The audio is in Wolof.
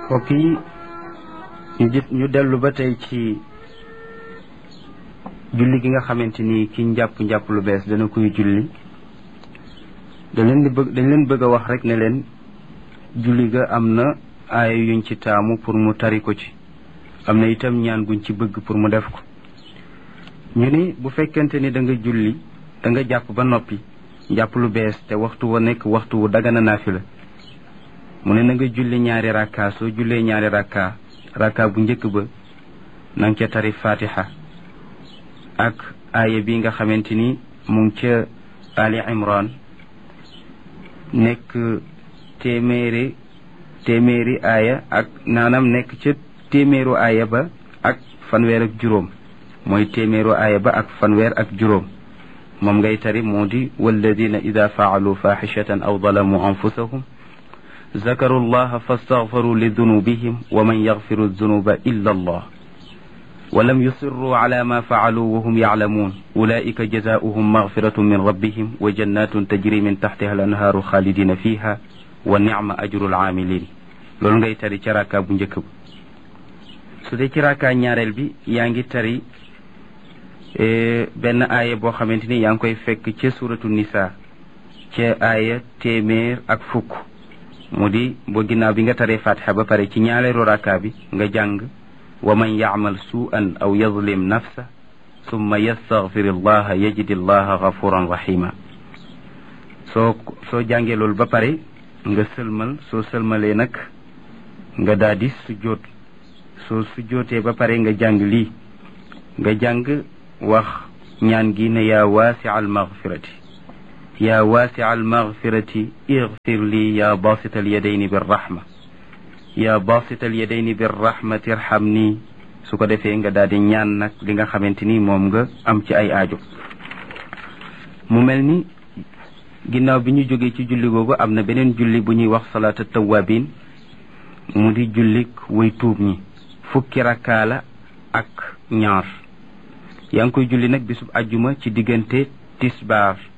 mbokk yi ñu jët ñu dellu ba tey ci julli gi nga xamante ni ki njàpp njàpp lu bees dana koy julli dañ leen di bëgg dañ leen bëgg a wax rek ne leen julli ga am na aaya yuñ ci taamu pour mu tari ko ci am na itam ñaan guñ ci bëgg pour mu def ko ñu ni bu fekkente ni da nga julli da nga jàpp ba noppi jàpp lu bees te waxtu wa nekk waxtu wu dagana naafila mu ne na nga julli ñaari rakka soo jullee ñaari rakka rakka bu njëkk ba na nga ca tari fatiha ak aaya bi nga xamante ni mu ngi ca ali imran nekk téeméeri téeméeri aaya ak naanam nekk ca téeméeru aaya ba ak fanweer ak juróom mooy téeméeru aaya ba ak fanweer ak juróom moom ngay tari moo di walladina ida faalu faxishatan aw dalamu anfusahum zakaru llaha fastaghfaru li dunubihim wa man yaghfiru dunuba illa allah ولم يصروا على ما فعلوا وهم يعلمون أولئك جزاؤهم مغفرة من ربهم وجنات تجري من تحتها الأنهار خالدين فيها ونعم أجر العاملين loolu ngay tari ci raka bu njëkk ba su dee ci raka ñaareel bi yaa ngi tari benn aaya boo xamante ni yaa ngi koy fekk ca suratu nisa ca aaya téeméer ak fukk mu di boo ginnaaw bi nga taree fatiha ba pare ci ñaareelu raka bi nga jàng wa man yacmal suu'an aw yazlim nafsa summa yastaghfir allaha yajid allaha gafuran rahima soo soo jàngee loolu ba pare nga sëlmal soo sëlmalee nag nga daal di sujjóot soo sujjóotee ba pare nga jàng lii nga jàng wax ñaan gi ne yaa waasi al maghfirati yaa waasi al maghfirati igfir lii yaa basita al yadayni birrahma yaa basita al yadayni birrahmati irham nii su ko defee nga daal di ñaan nag li nga xamante ni moom nga am ci ay aajo mu mel ni ginnaaw bi ñu jógee ci julli googu am na beneen julli bu ñuy wax salaata tawabin mu di jullik way tuub ñi fukki rakkaa la ak ñaar yaa ngi koy julli nag bisub ajjuma ci diggante tisbaar